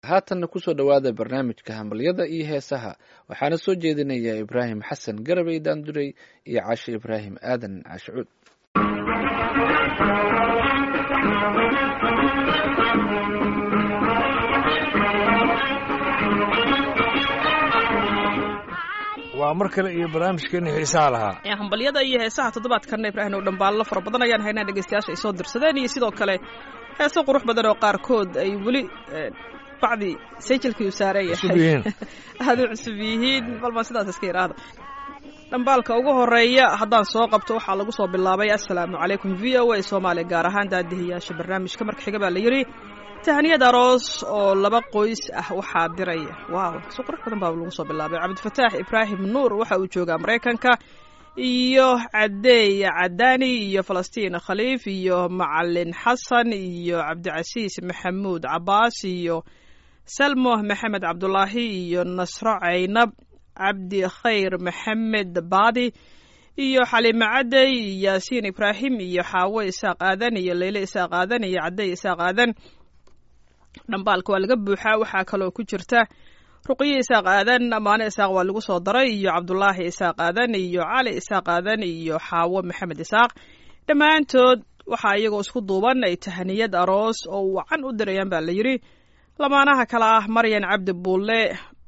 haatanna kusoo dhowaada barnaamijka hambalyada iyo heesaha waxaana soo jeedinaya ibraahim xasan garabey daanduray iyo cashe ibraahim aadan cashucuud waa mar kale iyo barnaamijkeeni xiisaha lahaa ee hambalyada iyo heesaha toddobaadkanna ibraahim oo dhambaallo fara badan ayaan haynaa dhegeystayaasha ay soo dirsadeen iyo sidoo kale heeso qurux badan oo qaarkood ay weli bacdi sayjilkii u saaran cusub yahay yihiin aada u cusub yihiin balma sidaas iska yidhaahda dhambaalka ugu horeeya haddaan soo qabto waxaa lagu soo bilaabay assalaamu calaykum v o a soomaaliya gaar ahaan daadihiyaasha barnaamijka marka xiga baa la yidhi tahniyad aroos oo laba qoys ah waxaa diraya waaw si qurux badan baa lagu soo bilaabay cabdifataax ibraahim nuur waxa uu joogaa maraykanka iyo cadeey cadaani iyo falastiin khaliif iyo macalin xasan iyo cabdicasiis maxamuud cabaas iyo salmo maxamed cabdulaahi iyo nasro caynab cabdi khayr maxamed baadi iyo xaliime cadey yaasiin ibraahim iyo xaawo isaaq aadan iyo leyle isaaq aadan iyo cadey isaaq aadan dhambaalka waa laga buuxaa waxaa kaloo ku jirta ruqyo isaaq aadan amaane isaaq waa lagu soo daray iyo cabdulaahi isaaq aadan iyo cali isaaq aadan iyo xaawo maxamed isaaq dhammaantood waxaa iyagoo isku duuban ay tahaniyad aroos oo wacan u dirayaan baa la yidhi lamaanaha kale ah maryan cabdi buulle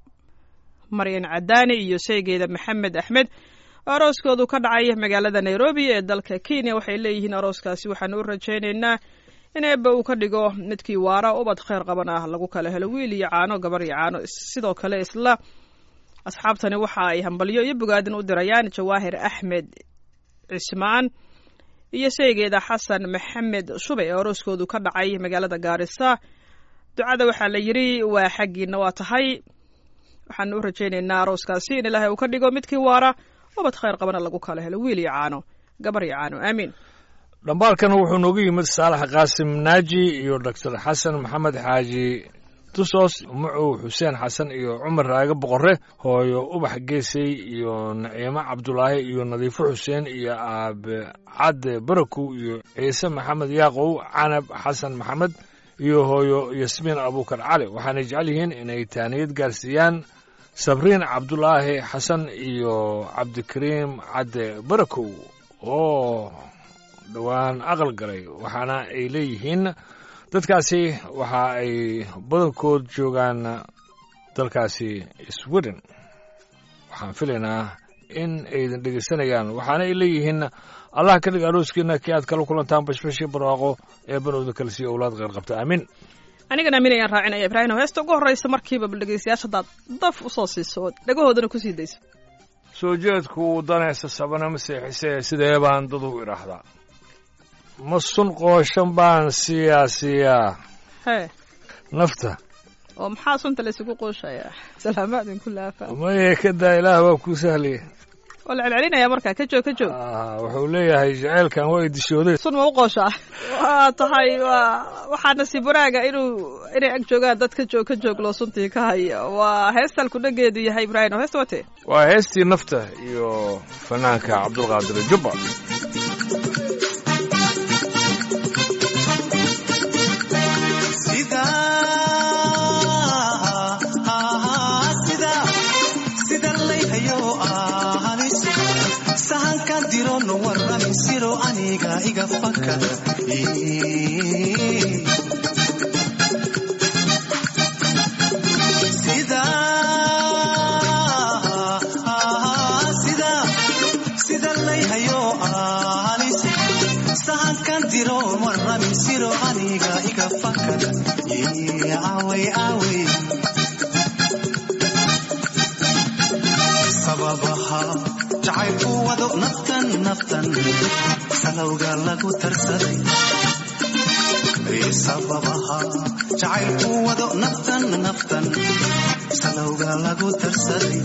maryan cadaani iyo sheygeeda maxamed axmed arooskoodu ka dhacay magaalada nairobi ee dalka kenya waxay leeyihiin arooskaasi waxaanu u rajaynaynaa in eebba uu ka dhigo midkii waara ubad khayr qaban ah lagu kala helo wiil iyo caano gabar iyo caano sidoo kale isla asxaabtani waxa ay hambalyo iyo bogaadin u dirayaan jawaahir axmed cismaan iyo sheygeeda xasan maxamed shubay ee arooskoodu ka dhacay magaalada gaarisa ducada waxaa la yidhi waa xaggiina waa tahay waxaanu u rajaynaynaa arooskaasi in ilaahay uu ka dhigo midkii waara ubad khayr qabana lagu kala helo wiil iyo caano gabar iyo caano aamiin dhambaalkana wuxuu noogu yimid saalax qaasim naaji iyo doctor xasan maxamed xaaji tusos mucow xuseen xasan iyo cumar raage boqore hooyo ubax geesey iyo naciimo cabdulaahi iyo nadiifo xuseen iyo aabe cadde barakow iyo ciise maxamed yaaqow canab xasan maxamed iyo hooyo yasmiin abuukar cali waxaanay jecel yihiin inay taaniyad gaarsiiyaan sabriin cabdulaahi xasan iyo cabdikariim cadde barakow oo dhowaan aqal galay waxaana ay leeyihiin dadkaasi waxa ay badankood joogaan dalkaasi sweden waxaan filaynaa in aydan dhegaysanayaan waxaana ay leeyihiin allah ka dhig arooskiina kii aad kala kulantaan bashbashii barwaaqo ee banowda kale sii owlaad qeyr qabta aamin anigana aamin ayaan raacinaya ibraahim heesta ugu horreysa markiiba bal dhegeystayaasha haddaad daf usoo siiso oo dhagahoodana kusii dayso soo jeedku uu danaysa sabana ma seexisee sidee baan dad u idhaahdaa ma sun qooshan baan siiyaa siiyaa hee nafta oo maxaa sunta laysugu qooshayaa salaamaadin ku laafa maye ka daa ilaah waa kuu sahlaya waa la celcelinaya marka ka joog ka joog Ah, wuxuu leeyahay jaceylkan waa idishooday sun ma u qooshaa waa tahay waa waxaa nasiib wanaaga inuu inay ag joogaan dad ka joog ka joog loo suntii ka haya waa heestalku dhageedu yahay ibraahim oo heesta wate waa heestii nafta iyo fanaanka cabdulqaadir jubba sida sida sida layhayo ahanis sahankan dirono warrami siro aniga iga fakada sida sida sida layhayo ahanis sahankan diroon warrami siro aniga iga fakada awey awey sababaha jacaylku wado naftan naftan salowga lagu darsaday sababaha jacaylku wado naftan naftan salowga lagu darsaday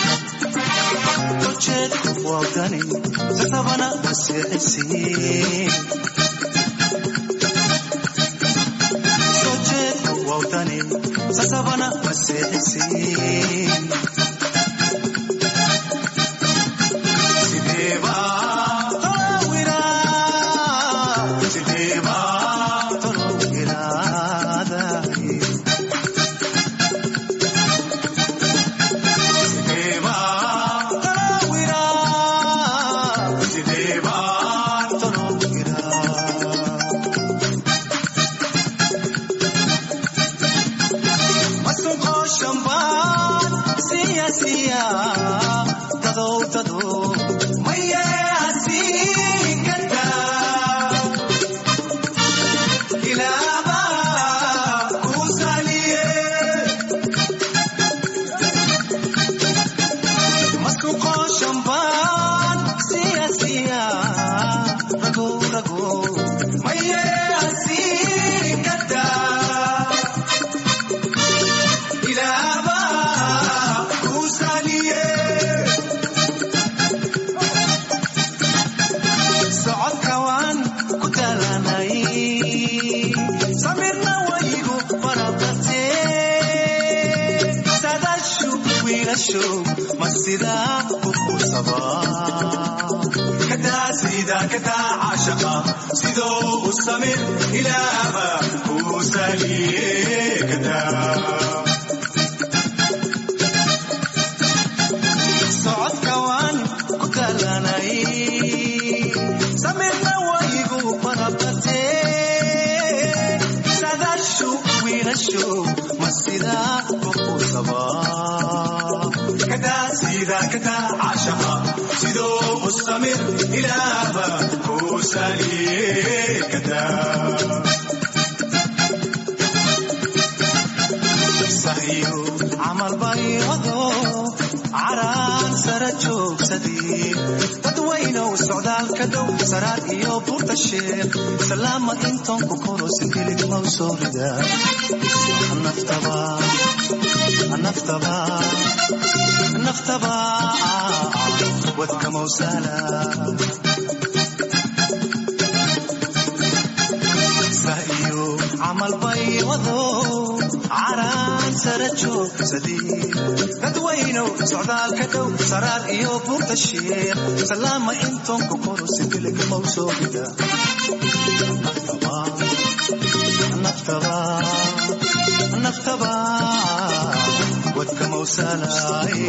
ujeedku wadani sasabana masiixisiin ujeedku wadani sasabana masiixisiin Sideba tolowira, sideba tolowiraadaye. qooshanbaan siya siya dadow dadow maye hasiinkada ilaaba kuu saliye masku qooshanbaan siya siya rago rago maye hasiinkada ilaaba kuu saliye socodka waan ku talanay samirna waygu barabate sadashu wiilashu ma sidaa u qursaba kadaa sida kadaa caashaqa sidoo u samir ilaaba kuu saliye kadaa socodka waan ku talanay samirna waygu barabate sadashu wiilashu ma sidaa u qursaba kadaa sida kadaa caashaqa sidoo u samir ilaaba kuu saliye kadaa sahiyo camal baryado caraan sara joogsadii dadwaynow socdaalka dhow saraar iyo buurta sheekh salaama intoon ku korosin hilig mau soo rida naftaba naftaba naftaba wadka mawsala sahiyo camal baywado caraan sara joogsadii dadwaynow socdaalka dhow saraar iyo buurta sheekh salaama intoon ku korosin hilig mau soo rida naftaba naftaba naftaba wadka mawsalaaye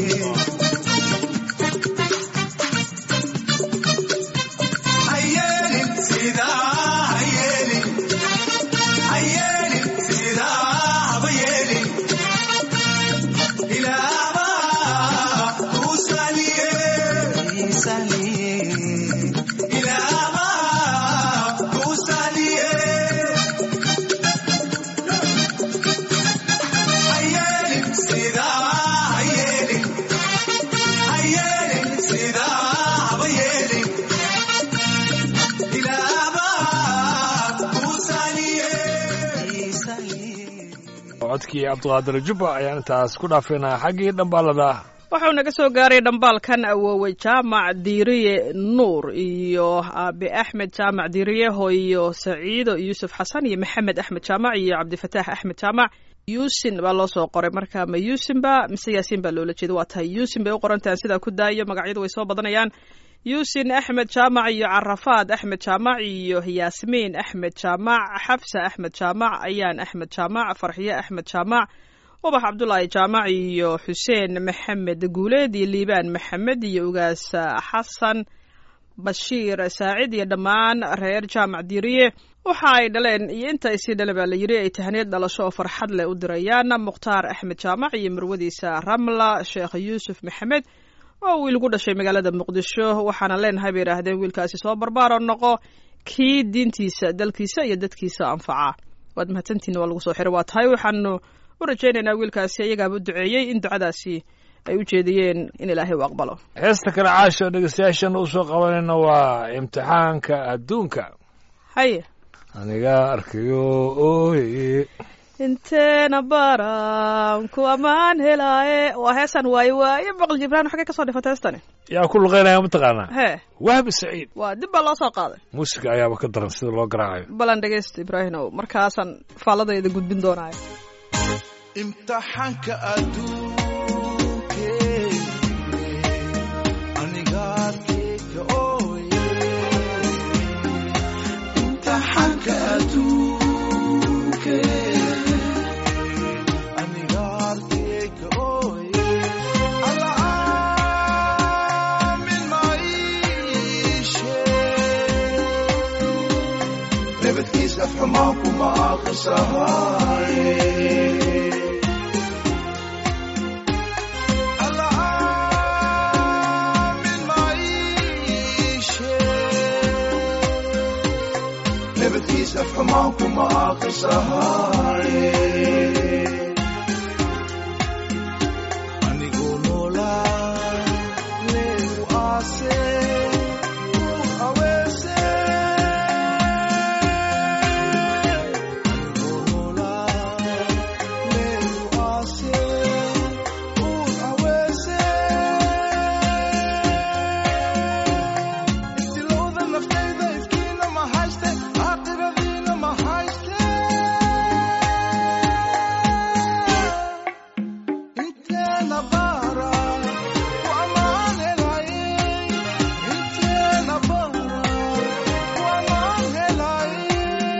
hayeelin sidaa hayeelin hayeelin sidaa haba yeelin ilaaba kuu saliye ilaaba kuu saliye hayeelin sidaa hayeelin hayeelin sidaa haba yeelin ilaaba kuu saliye codkii cabdiqaadir jubba ayaan intaas ku dhaafaynaa xaggii dhambaalada wuxuu naga soo gaaray dhambaalkan awoowe jaamac diiriye nuur iyo aabe axmed jaamac diiriye hooyo saciido yuusuf xasan iyo maxamed axmed jaamac iyo cabdifataax axmed jaamac yuusin baa loo soo qoray marka ma yuusin ba mise yaasiin baa loola jeeda waa tahay yuusin bay u qorantahan sidaa ku daayo magacyadu way soo badanayaan yuusin axmed jaamac iyo carafaad axmed jaamac iyo yaasmiin axmed jaamac xafsa axmed jaamac ayaan axmed jaamac farxiye axmed jaamac ubax cabdulaahi jaamac iyo xuseen maxamed guuleed iyo liibaan maxamed iyo ugaas xasan bashiir saacid iyo dhammaan reer jaamac diiriye waxa ay dhaleen iyo inta ay sii dhaleen baa la yiri ay tahniyad dhalasho oo farxad leh u dirayaan mukhtaar axmed jaamac iyo marwadiisa ramla sheekh yuusuf maxamed oo wiil ku dhashay magaalada muqdisho waxaana leenahay bay yidhaahdeen wiilkaasi soo barbaaro noqo kii diintiisa dalkiisa iyo dadkiisa anfaca waad mahadsantihin waa lagu soo xiray waa tahay waxaanu u rajaynaynaa wiilkaasi iyagaaba u duceeyey in ducadaasi ay u jeediyeen in ilaahay u aqbalo heesta kale caasha dhegeystayaashan u soo qabanayna waa imtixaanka adduunka haye aniga arkayo ooye inteena baran ku ammaan helaaye waa heesaan waaye waaye boqol jibraan xagee kasoo dhifata heestani yaa ku luqeynaya mataqaanaa hee wahbi saciid waa dib baa loo soo qaaday muusiga ayaaba ka daran sida loo garaacayo balan dhegeysta ibraahimow markaasaan faaladayda gudbin doonaayo imtixaanka adduunke anigaadkeyga ooye imtixaanka adduunke anigaadkeyga ooye alla aamin maishe nabadkiis afxumaan kuma aqrisahaye aakisahaye anigoo noolaa leegu aase u aweese anigoo noolaa leegu aase u aweese istilowda naftayda ifkiina ma hayste aakhiradiina ma hayste inteena baara ku ammaan helaye inteena baara ku ammaan helaye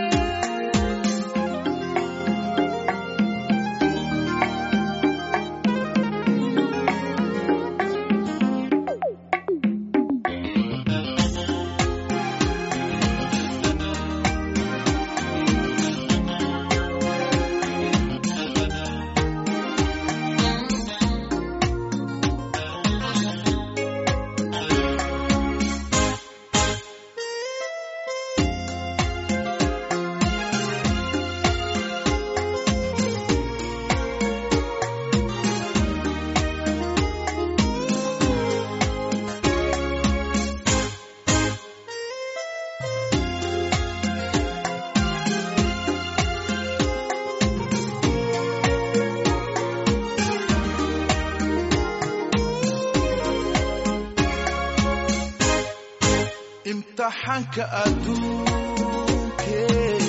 imtixaanka adduunke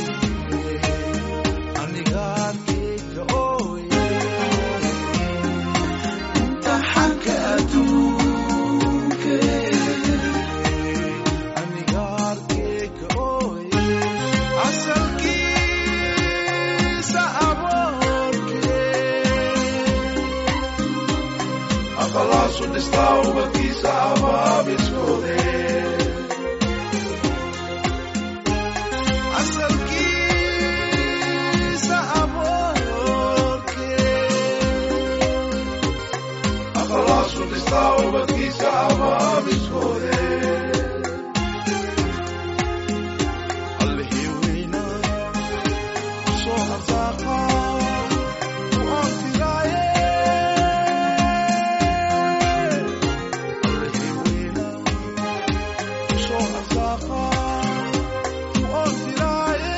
aniga arkayga ooye imtixaanka adduunke aniga arkayga ooye asalkiisa aboorke aqalaasu dhistaa ubadkiisa abaabiskoode asalkiisa aboorke aqalaasu dhistaa ubadkiisa abaabiskoode allihii weyna soo arsaaqa u anfiraaye allihii weyna soo arsaaqa u anfiraaye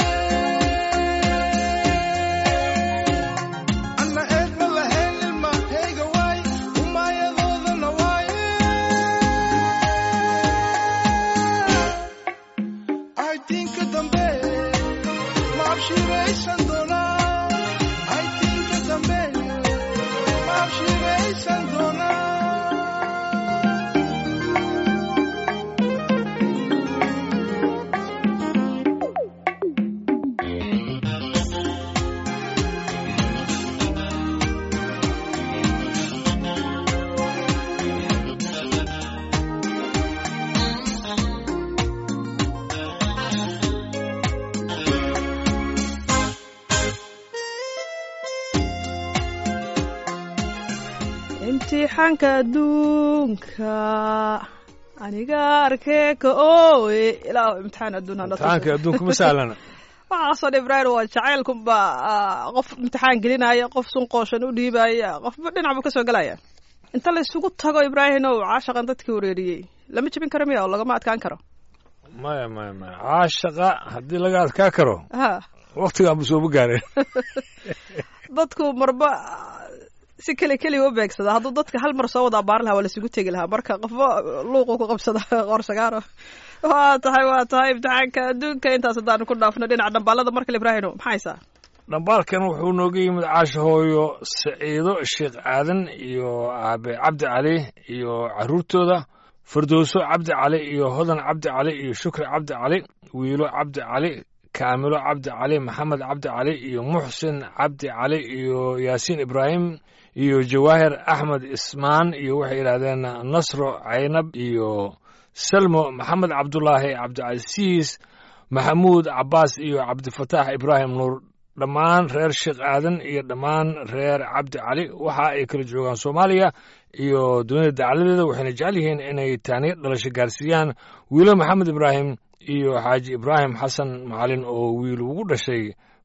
anna eedma lahayn ilmahayga waay umayadoodana waaye aytinka dambe ma abshiraysan doonaa aytinka dambe ma abshiraysan doonaa imtixaanka adduunka aniga arkee ka ooye ilaa imtixaan adduun hana tuso. imtixaanka adduunka ma sahlana waxaasoo dhan ibraahim waa jacaylkunba ah, qof imtixaan gelinaya qof sunqooshan u dhiibaya qofba dhinac buu kasoo gelaya inta la isugu tago ibraahim ow caashaqan dadkii wareeriyey lama jebin karo miya oo lagama adkaan karo maya maya maya caashaqa haddii laga adkaa karo ha waktigaan bu sooba gaareen dadku marba si keli keliya u beegsada hadduu dadka hal mar soo wada abaari lahaa waa lasugu tegi lahaa marka qofba luuqu ku qabsada qorsagaaro waa tahay waa tahay imtixaanka adduunka intaas haddaanu ku dhaafno dhinaca dhambaalada markale ibraahino maxaa haysaa dhambaalkan wuxuu nooga yimid caasha hooyo saciido sheekh aadan iyo aabe cabdi cali iyo caruurtooda firdowso cabdi cali iyo hodan cabdi cali iyo shukri cabdi cali wiilo cabdi cali kaamilo cabdi cali maxamed cabdi cali iyo muxsin cabdi cali iyo yaasiin ibraahim iyo jawaahir axmed ismaan iyo waxay yidhahdeen nasro caynab iyo salmo maxamed cabdulaahi cabdicasiis maxamuud cabaas iyo cabdifataax ibraahim nuur dhammaan reer sheekh aadan iyo dhammaan reer cabdi cali waxa ay kala joogaan soomaaliya iyo dunida dacaladeeda waxayna jecel yihiin inay taaniyo dhalasho gaarsiiyaan wiilo maxamed ibraahim iyo xaaji ibraahim xasan macalin oo wiil ugu dhashay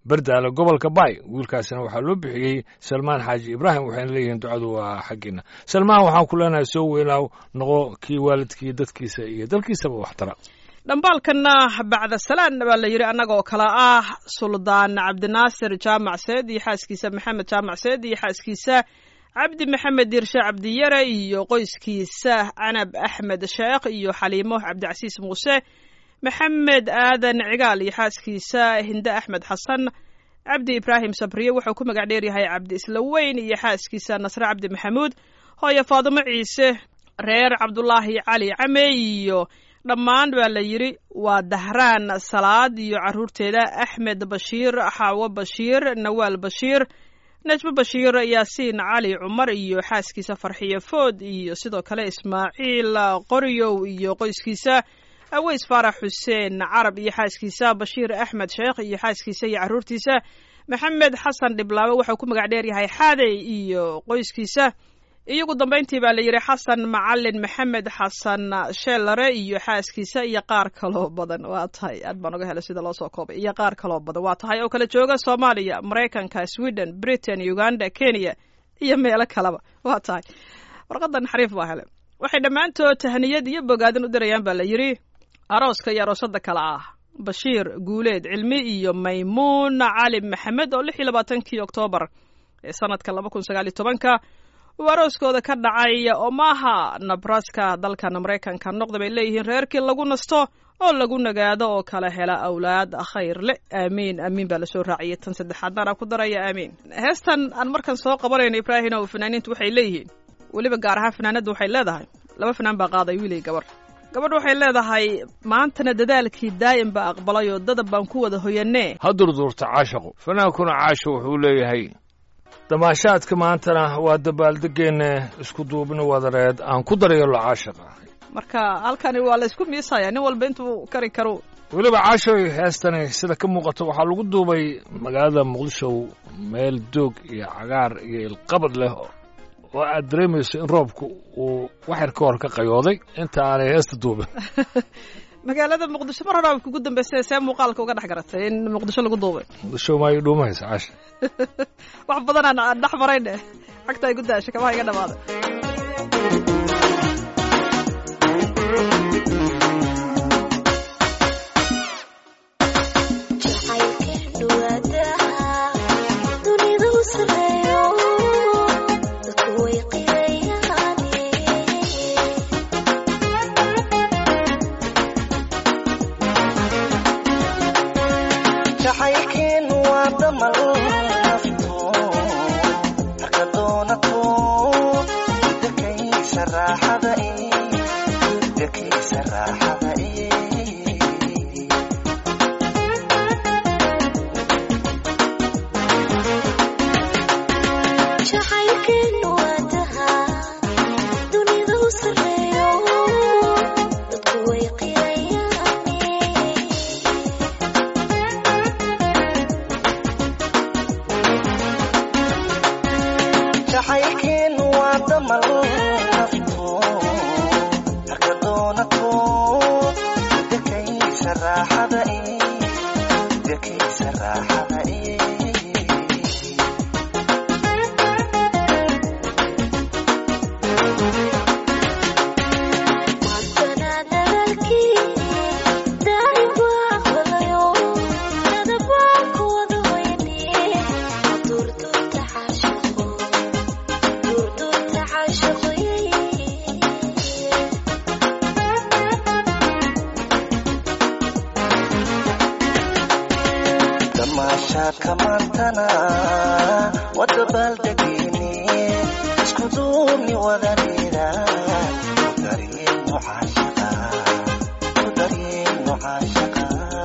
berdaale gobolka baay wiilkaasina waxaa loo bixiyey salmaan xaaji ibraahim waxayna leeyihiin ducadu waa xaggiina salmaan waxaan ku leenahay soo weynaaw noqo kii waalidkii dadkiisa iyo dalkiisaba waxtara dhambaalkanna bacda salaan baa la yidhi annagoo kale ah suldaan cabdinaasir jaamac seed iyo xaaskiisa maxamed jaamac seed iyo xaaskiisa cabdi maxamed diirshe cabdiyare iyo qoyskiisa canab axmed sheekh iyo xaliimo cabdicasiis muuse maxamed aadan cigaal iyo xaaskiisa hinde axmed xasan cabdi ibraahim sabriye wuxuu ku magac dheeryahay cabdi isla weyn iyo xaaskiisa nasre cabdi maxamuud hooyo faadimo ciise reer cabdulaahi cali came iyo dhammaan baa la yidhi waa dahraan salaad iyo caruurteeda axmed bashiir xaawo bashiir nawaal bashiir najmo bashiir yaasiin cali cumar iyo xaaskiisa farxiyo food iyo sidoo kale ismaaciil qoryow iyo qoyskiisa aweys faarax xuseen carab iyo xaaskiisa bashiir axmed sheekh iyo xaaskiisa iyo caruurtiisa maxamed xasan dhiblaabe wuxuu ku magac dheeryahay xaadey iyo qoyskiisa iyogu dambayntii baa la yidhi xasan macalin maxamed xasan sheelare iyo xaaskiisa iyo qaar kaloo badan waa tahay aad baan uga helay sida loo soo koobay iyo qaar kaloo badan waa tahay oo kala jooga soomaaliya maraykanka sweden britain uganda kenya iyo meelo kaleba waa tahay warqadan xariif baa hele waxay dhammaantood tahniyad iyo bogaadin u dirayaan baa la yidhi arooska iyo aroosada kale ah bashiir guuleed cilmi iyo maymuun cali maxamed oo lix iyo labaatankii oktoobar ee sanadka laba kun sagaal iyo tobanka uu arooskooda ka dhacay omaha nabraska dalkan maraykanka noqda bay leeyihiin reerkii lagu nasto oo lagu nagaado oo kala hela awlaad khayr le aamiin aamiin baa lasoo raaciyay tan saddexaadnaan aan ku daraya aamiin heestan aan markan soo qabanayno ibraahim oo fanaaniintu waxay leeyihiin weliba gaar ahaan fanaanadda waxay leedahay laba fanaan baa qaaday wiilay gabar gabadh waxay leedahay maantana dadaalkii daa'im baa aqbalay oo dadab baan ku wada hoyanee ha durduurta caashaqu fanaankuna caasho wuxuu leeyahay damaashaadka maantana waa dabaaldegeenne isku duubni wadareed aan ku daryeelo caashaqa marka halkani waa la isku miisaya nin walba intuu kari karo weliba caashoy heestani sida ka muuqato waxaa lagu duubay magaalada muqdisho meel doog iyo cagaar iyo ilqabad leh oo aad dareemayso in roobku uu waxyar ka hor ka qayooday inta aanay heesta duubin magaalada muqdisho mar hore kugu dambeysay see muuqaalka uga dhex garatay in muqdisho lagu duubay muqdisho maayo dhuumahaysa caasha wax badan aan dhex marayne cagta ay ku daashay kabaha iga dhamaaday jacaylkeenu waa damal nafto marka doonato dakaysa raaxada dakaysa raaxada jacaylkeenu waa dahaa dunida u sarreeyo dadku way qirayaane jacaylkeenu waa damal nafto marka doonato dakaysa raaxada dakaysa raaxada maantana dadaalkii daa'im baa aqbalayo dadab baan ku wada hoyane durduurta caashaqo durduurta caashaqo damaashaadka maantana wadabaaldegeyne isku duubni wadareeda ku daryeelno caashaqa ku daryeelno caashaqa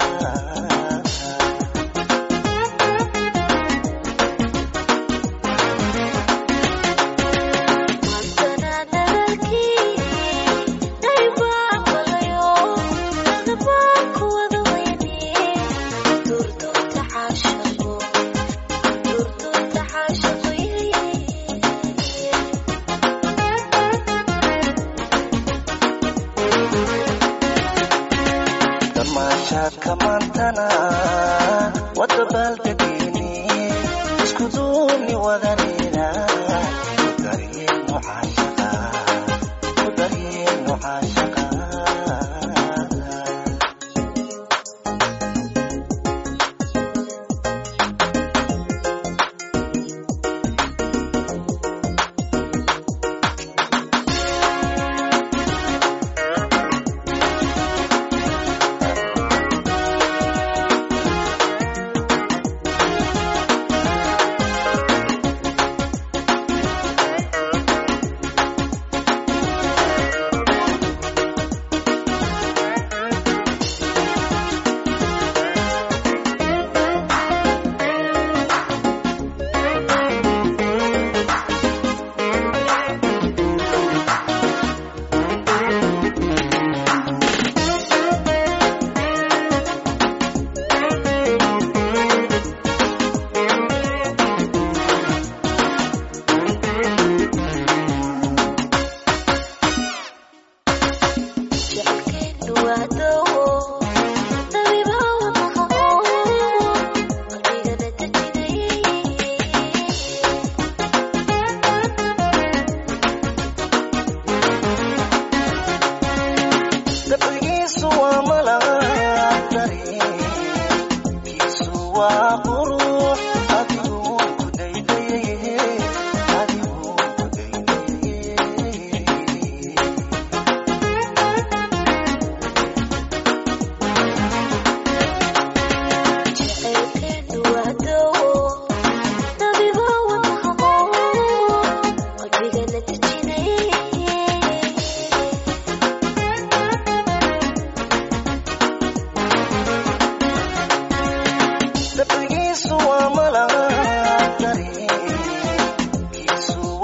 maantana dadaalkii daa'im baa aqbalayo dadab baan ku wada hoyane durduurta caashaqo durduurta caashaqo damaashaadka maantana wadabaaldegeyne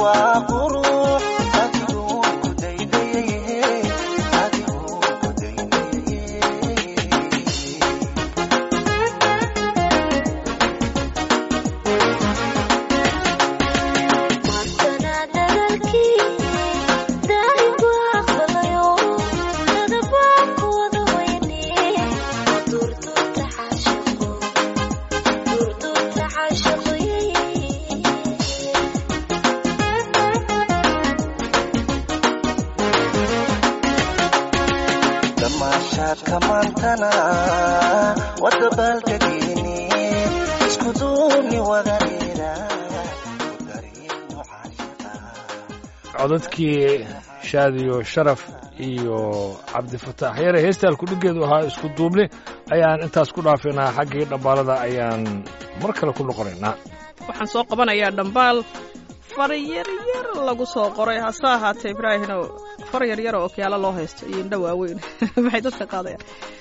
waa qurux adiguu ku daydayaye adiguu ku daydayaye maantana dadaalkii daahigu aqbalayo dadabaan ku wada weyne durduurta caashaqo durduurta caashaqoye damaashaadka maantana wada baaldegeeni isku duubni wadareera ku daryeelno caashaqa codadkii shaadiyo sharaf iyo cabdifataax yare heestaan kudhigeedu ahaa isku duubni ayaan intaas ku dhaafaynaa xaggii dhambaalada ayaan mar kale ku noqonaynaa waxaan soo qabanayaa dhambaal far yaryar lagu soo qoray hase ahaatee ibraahino far yaryar oo okyaalo loo haysto iyo indho waaweyn maxay dadka qaadayaan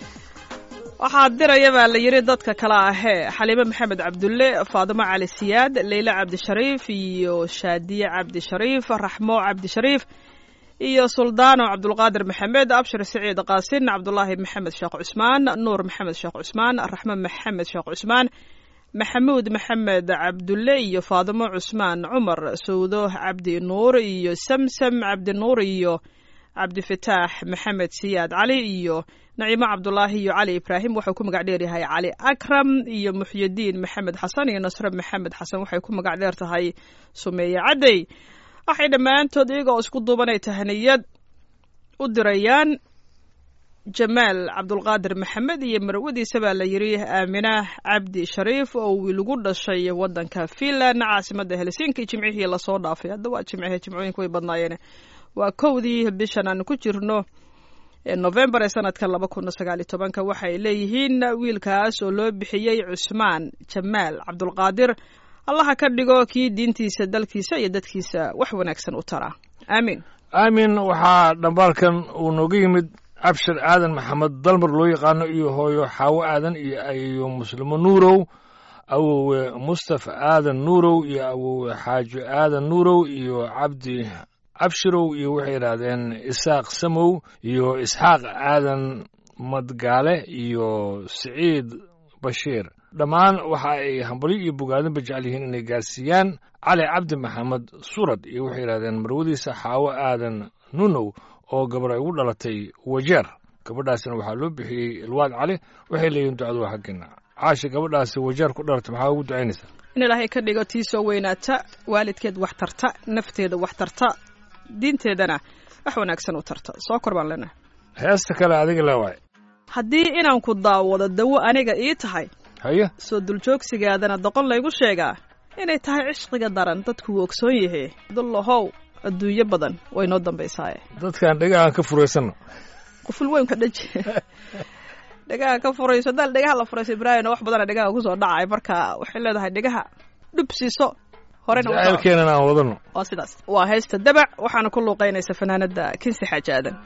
waxaa diraya baa la yidhi dadka kale ahee xaliime maxamed cabdulle faadimo cali siyaad leyle cabdishariif iyo shaadiye cabdishariif raxmo cabdishariif iyo suldaano cabdulqaadir maxamed abshir siciid qaasin cabdulaahi maxamed sheekh cusmaan nuur maxamed sheekh cusmaan raxmo maxamed sheekh cusmaan maxamuud maxamed cabdulle iyo faadimo cusmaan cumar sawdo cabdi nuur iyo samsam cabdi nuur iyo cabdifataax maxamed siyaad cali iyo naciimo cabdulaahi iyo cali ibraahim waxuu ku magac dheer yahay cali akram iyo muxyidiin maxamed xasan iyo nasre maxamed xasan waxay ku magac dheer tahay sumeeye cadey waxay dhammaantood iyagoo isku duubanay tahniyad u dirayaan jamaal cabdulqaadir maxamed iyo marwadiisa baa la yidhi aamina cabdi shariif oo wiilgu dhashay wadanka finland caasimada helsinki jimcihii lasoo dhaafay hadda waa jimcihe jimcooyinka way badnaayeen waa kowdii bishan aan ku jirno ee novembar ee sanadka laba kun sagaal iyo tobanka waxay leeyihiin wiilkaas oo loo bixiyey cusmaan jamaal cabdulqaadir allaha ka dhigo kii diintiisa dalkiisa iyo dadkiisa wax wanaagsan u tara aamiin aamin waxaa dhambaalkan uu nooga yimid cabshir aadan maxamed dalmar loo yaqaano iyo hooyo xaawo aadan iyo ayo muslimo nuurow awowe mustafa aadan nuurow iyo awowe xaajo aadan nuurow iyo cabdi cabshirow iyo waxay yidhaahdeen isaaq samow iyo isxaaq aadan madgaale iyo siciid bashiir dhammaan waxa ay hambalyo iyo bogaadinba jecel yihiin inay gaarsiiyaan cali cabdi maxamed surad iyo waxay yidhahdeen marwadiisa xaawo aadan nunow oo gabar ay ugu dhalatay wajeer gabadhaasina waxaa loo bixiyey ilwaad cali waxay leeyihiin ducadu waa xaggeena caashi gabadhaasi wajeer ku dhalatay maxaa ugu ducaynaysaa in ilaahay ka dhigo tii soo weynaata waalidkeed wax tarta nafteeda wax tarta diinteedana wax wanaagsan u tarta soo kor baan leenahay heesta kale adiga leewaay haddii inaan ku daawado dawo aniga ii tahay haye soo duljoogsigaadana doqon laygu sheegaa inay tahay cishqiga daran dadku wuu ogsoon yahe dullahow adduunyo badan way noo dambaysaaye dadkaan dhegahan ka furaysanno quful weynka dhaji dhegaha ka furayso daal dhegaha la furayso ibraahimna wax badana dhegaha kusoo dhacay marka waxay leedahay dhegaha dhub siiso horena u soco. jacaylkeenan aan wadano waa sidaas waa heesta dabac waxaana ku luuqaynaysa fanaanada kinsi xaaji aadan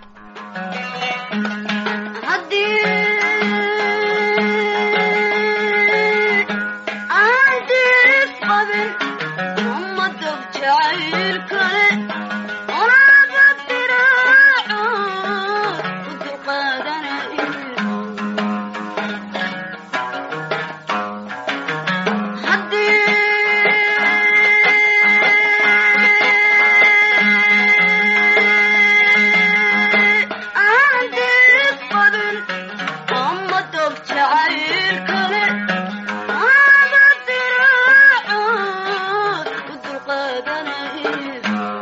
Thank you.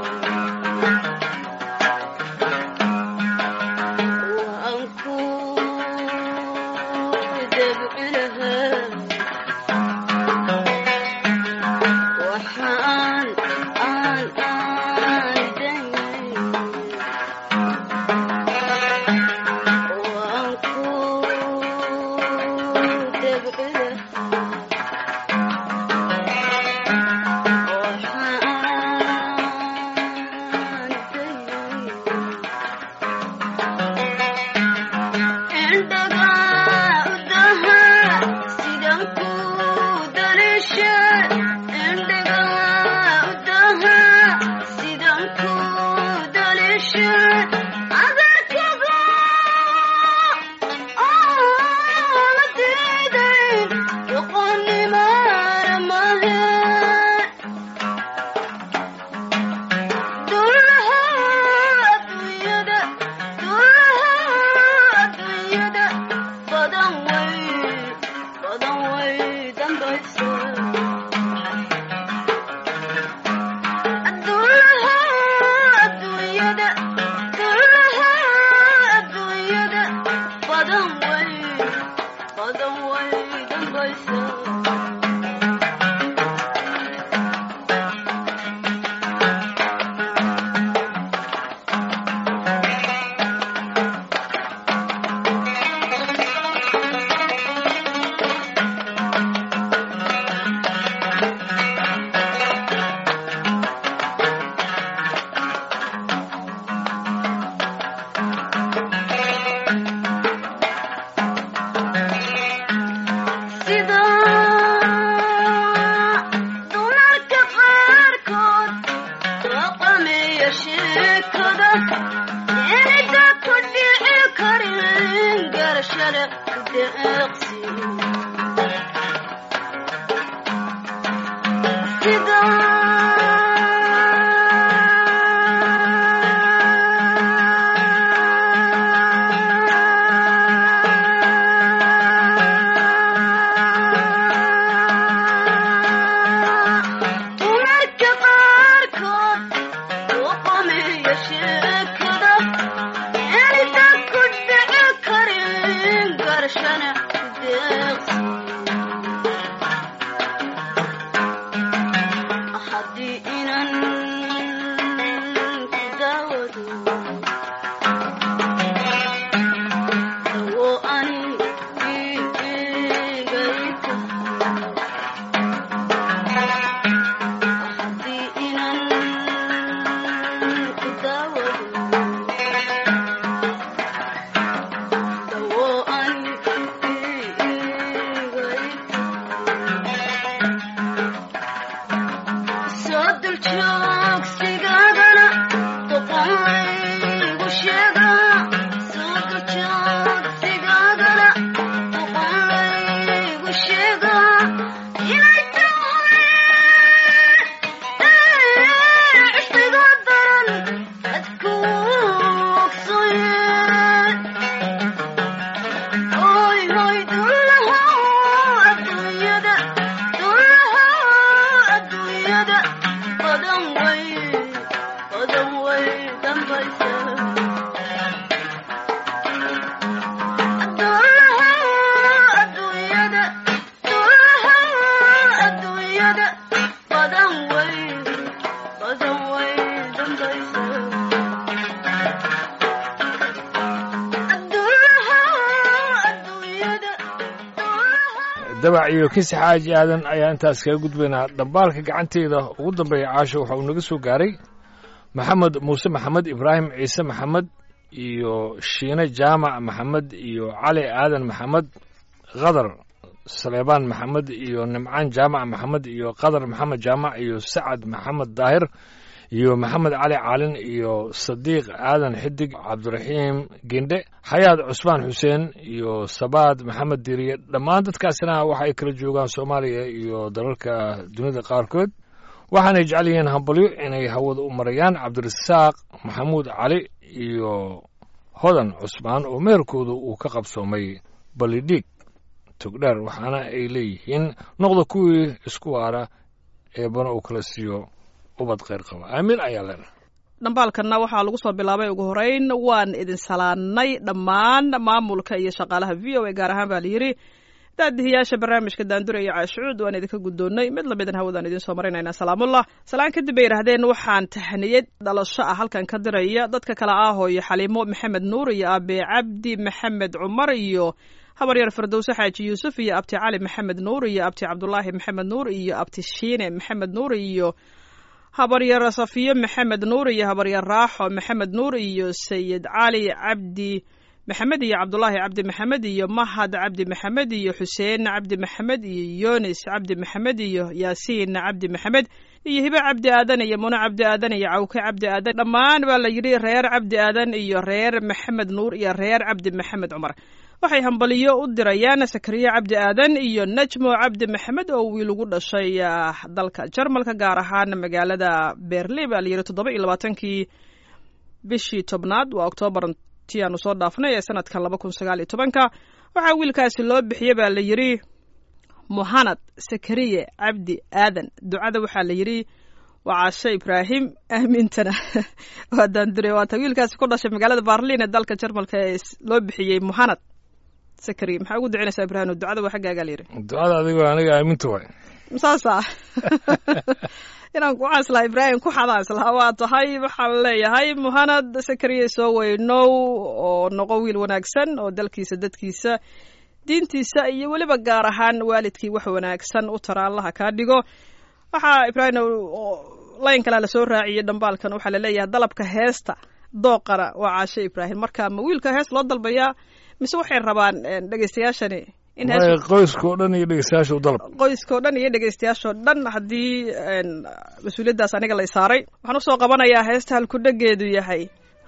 sheekada inida ku dhici karin garashada deeqsi sida dumarka qaarkood u qameeya sheekada inida ku dhici karin garashana deeqsi haddii inan ku daawado dawo ani igayta haddii inan ku daawado dawo ani igayta soo duljoogsigaagana doqonlaygu sheega soo duljoogsigaagana doqonlaygu sheega inay tahay cishqiga daran adku ogsoye Hoy, hoy, dullaha adduunyada, dullaha adduunyada, badan way, badan way dambaysaa. Dullaha adduunyada, dullaha adduunyada, badan way, badan way dambaysaa. Dullaha adduunyada, dullaha dabac iyo kisi xaaji aadan ayaa intaas kaga gudbaynaa dhambaalka gacanteeda ugu dambeeya caasho waxa uu naga soo gaaray maxamed muuse maxamed ibraahim ciise maxamed iyo shiine jaamac maxamed iyo cali aadan maxamed qadar saleebaan maxamed iyo nimcaan jaamac maxamed iyo qadar maxamed jaamac iyo sacad maxamed daahir iyo maxamed cali caalin iyo sadiiq aadan xidig cabdiraxiim gendhe xayaad cusmaan xuseen iyo sabaad maxamed diriye dhammaan dadkaasina waxa ay kala joogaan soomaaliya iyo dalalka dunida qaarkood waxaanay jecel yihiin hambalyo inay hawada u marayaan cabdirasaaq maxamuud cali iyo hodan cusmaan oo meherkooda uu ka qabsoomay balidhiig togdheer waxaana ay leeyihiin noqda kuwii isku waara eebana uu kala siiyo ubad kheyr qaba aamin ayaa leenahay dhambaalkanna waxaa lagu soo bilaabay ugu horeyn waan idin salaannay dhammaan maamulka iyo shaqaalaha v o a gaar ahaan baa layidhi daadihiyaasha barnaamijka daandura iyo caashucuud waan idinka guddoonnay mid lamidan hawadaan idiin soo marinaynaa salaamullah salaan kadib bay yidhaahdeen waxaan tahniyad dhalasho ah halkan ka diraya dadka kale ah hooyo xaliimo maxamed nuur iyo aabe cabdi maxamed cumar iyo habaryar firdowse xaaji yuusuf iyo abti cali maxamed nuur iyo abti cabdulaahi maxamed nuur iyo abti shiine maxamed nuur iyo habaryar safiyo maxamed nuur iyo habaryar raaxo maxamed nuur iyo sayid cali cabdi maxamed iyo cabdulaahi cabdi maxamed iyo mahad cabdi maxamed iyo xuseen cabdi maxamed iyo yunis cabdi maxamed iyo yaasiin cabdi maxamed iyo hibe cabdi aadan iyo mune cabdi aadan iyo cawke cabdi aadan dhammaan baa la yidhi reer cabdi aadan iyo reer maxamed nuur iyo reer cabdi maxamed cumar waxay hambaliyo u dirayaan sakariye cabdi aadan iyo najmo cabdi maxamed oo wiil ugu dhashay ah, dalka jarmalka gaar ahaan magaalada berlin baa la yidhi toddoba iyo labaatankii bishii tobnaad waa oktoobar tii aanu soo dhaafnay ee sanadkan laba kun sagaal iyo tobanka waxaa wiilkaasi loo bixiyey baa la yidhi muhanad sakariye cabdi aadan ducada waxaa la yidhi waa caashe ibraahim aamintana waa daandure waata wiilkaasi ku dhashay magaalada barlin ee dalka jarmalka ee s- loo bixiyey muhanad sakariye maxaa ugu ducinaysaa ibraahim ducada waa xaggaagaa la yidhi ducada adigoo aniga aaminta waay saasa inaan ku xaslaa ibraahim ku xadaaslaa waa tahay waxaan leeyahay muhanad sakariye soo weynow oo noqo wiil wanaagsan oo dalkiisa dadkiisa diintiisa iyo weliba gaar ahaan waalidkii wax wanaagsan u tara allaha kaa dhigo waxaa ibraahim layn kalea lasoo raaciyey dhambaalkan waxaa laleeyahay dalabka heesta dooqana waa caashe ibraahim marka ma wiilka hees loo dalbayaa mise waxay rabaan dhegeystayaashani in waayo hees qoyska oo dhan iyo dhegeystayaasha u dalab qoyskao dhan iyo dhegeystayaashoo dhan haddii een, mas-uuliyaddaas aniga lay saaray waxaan usoo qabanayaa heesta halkudhegeedu yahay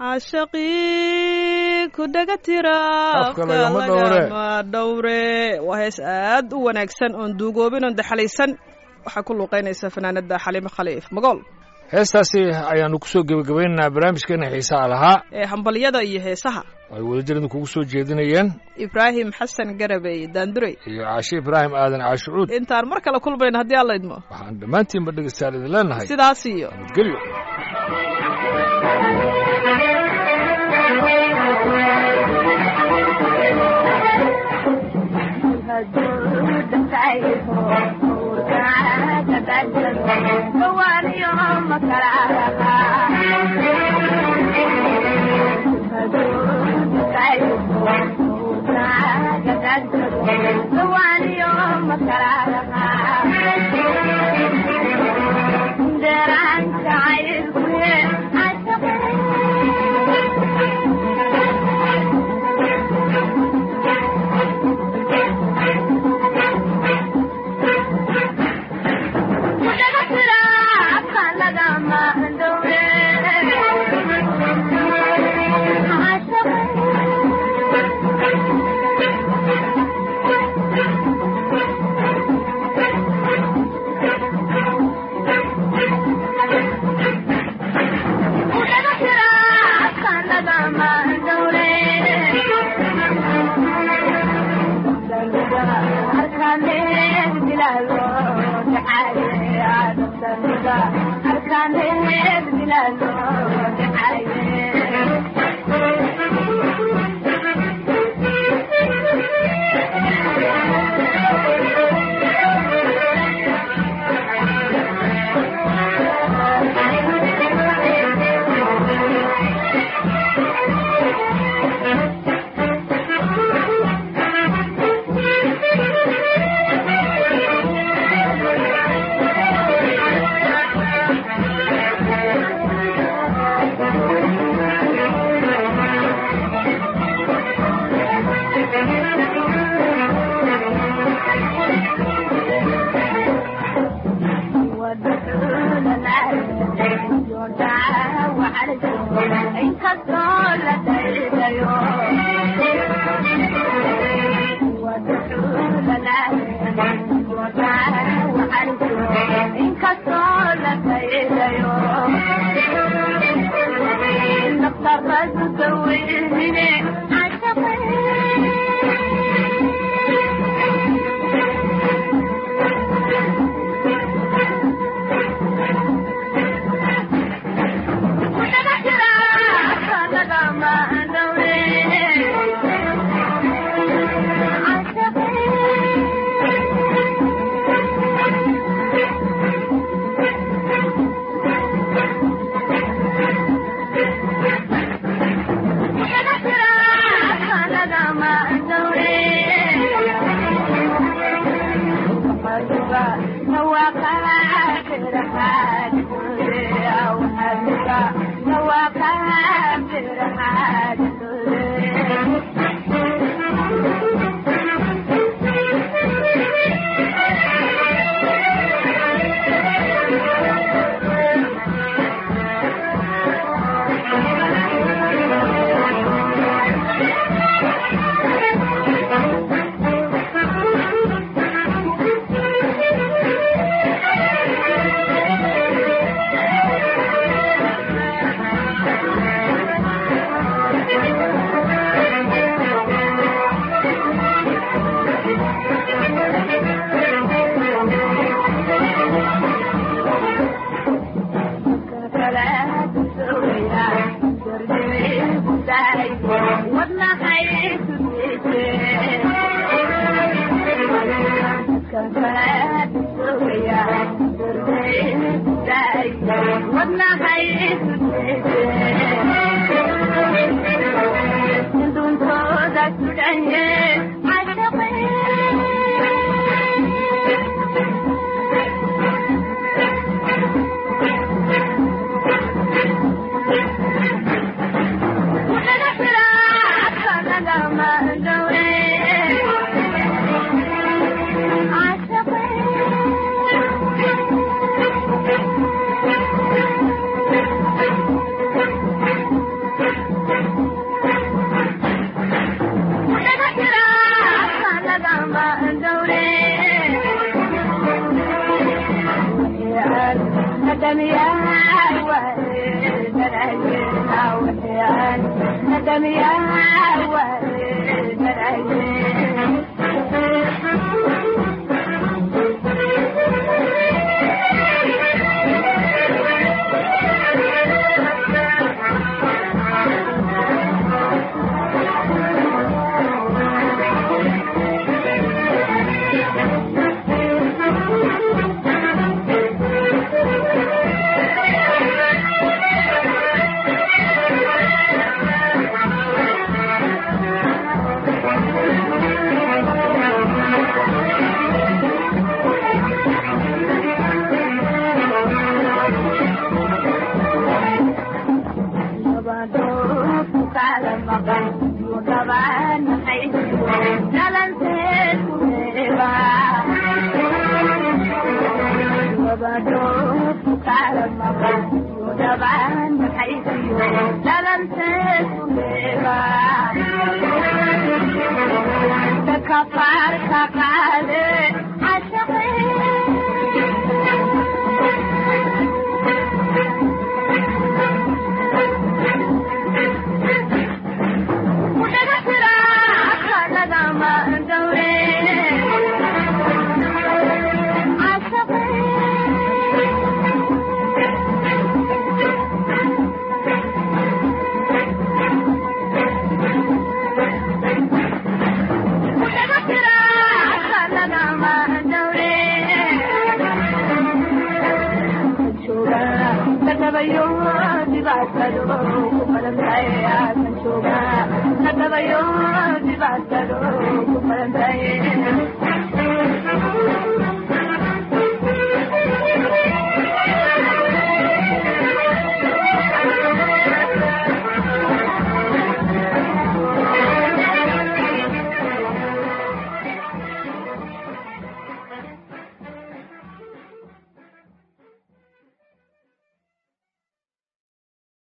caashaqii ku dhega tira Afka lagama dhowre. lagama dhowre waa hees aad u wanaagsan oon duugoobin oon daxalaysan waxaa ku luuqeynaysa fanaanada xaliimo khaliif magool heestaasi ayaanu kusoo gebagabaynaynaa barnaamijkeena xiisaha lahaa ee hambalyada iyo heesaha ay wadajirada kugu soo jeedinayeen ibraahim xasan garabey daandurey iyo caashe ibraahim aadan caashucuud intaan mar kale kulmayno haddii alla idmo waxaan dhammaantiinba dhegeystayaal idin leenahay sidaas iyo nabadgelyo Thank you. Thank you.